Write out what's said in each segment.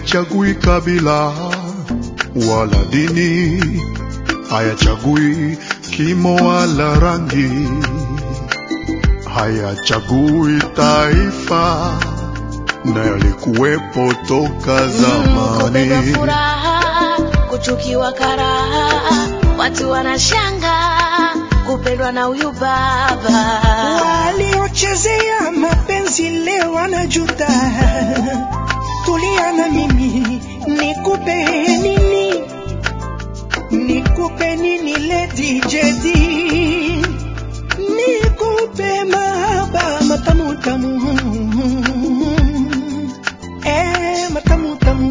Haichagui kabila wala dini, hayachagui kimo wala rangi, hayachagui taifa, na yalikuwepo toka Kupendwa zamani. furaha, kuchukiwa karaha, watu wanashanga kupendwa na huyu baba. Waliochezea mapenzi leo wanajuta. Tulia na mimi nikupe nini, nikupe nini Lady Jedi, nikupe mahaba matamu tamu, eh matamu tamu.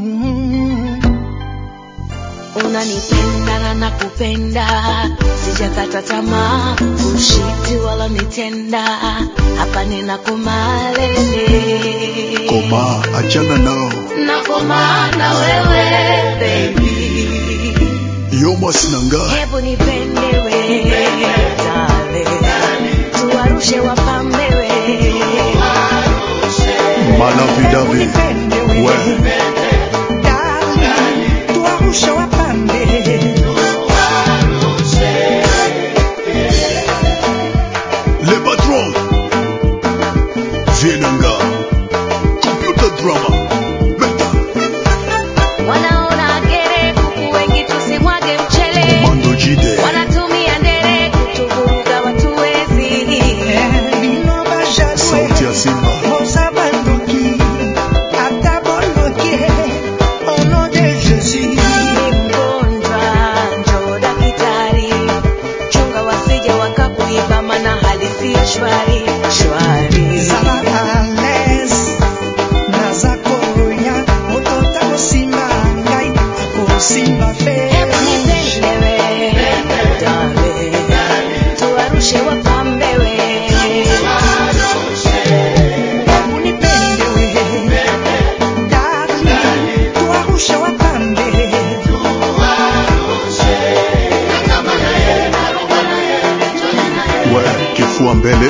Unanipenda na nakupenda, sijakata tamaa, ushiti wala nitenda, hapa ninakumalele Koma, achana nao, nakoma na wewe baby, yoma sinanga hebu nipende we darling, tuwarushe wapambe we malavidavi Unipende we wewe Darling, tuwarushe wapambe. le patron vienanga computer drama beta wanaona gere kuku wengi tusimwage mchele mando jide wanatumia ndere kutuvuruga watuwezi Bino bajadwe, sauti ya simba boza bandoki, ata bondoki, au nom de Jésus. ni mgonjwa njoo dakitari chunga wasije wakakuiba mana hali siyo shwari shwari Zala à l'aise, naza koya, moto takosimba ngai, akosimba hebu nipendewe dale tuwarushe wapambewe Hebu nipende we, darling, tuwarushe wapambe. we kifua mbele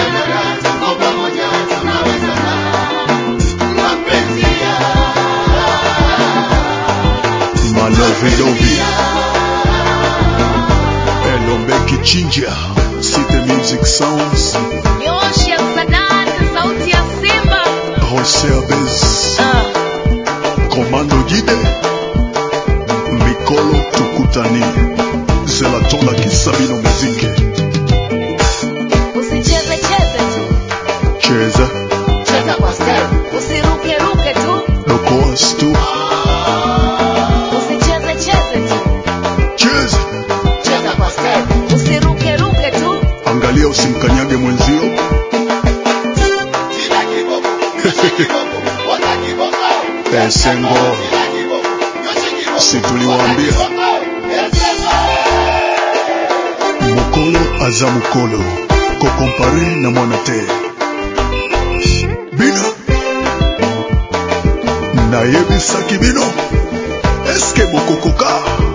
malovidovi elombe kichinja city music sounds nyoshi ya sadati sauti ya simba Jose Abez Ah. komando jide mikolo tukutani zelatola kisabino muziki usicheze cheze tu cheza cheza kwa step usiruke ruke tu dokoas tu usicheze cheze tu cheza cheza kwa step usiruke ruke tu angalia usimkanyage mwenzio esengo si tuliwaambia mokolo aza mokolo kokompare na mwana te bino nayebisaki bino eske bokokoka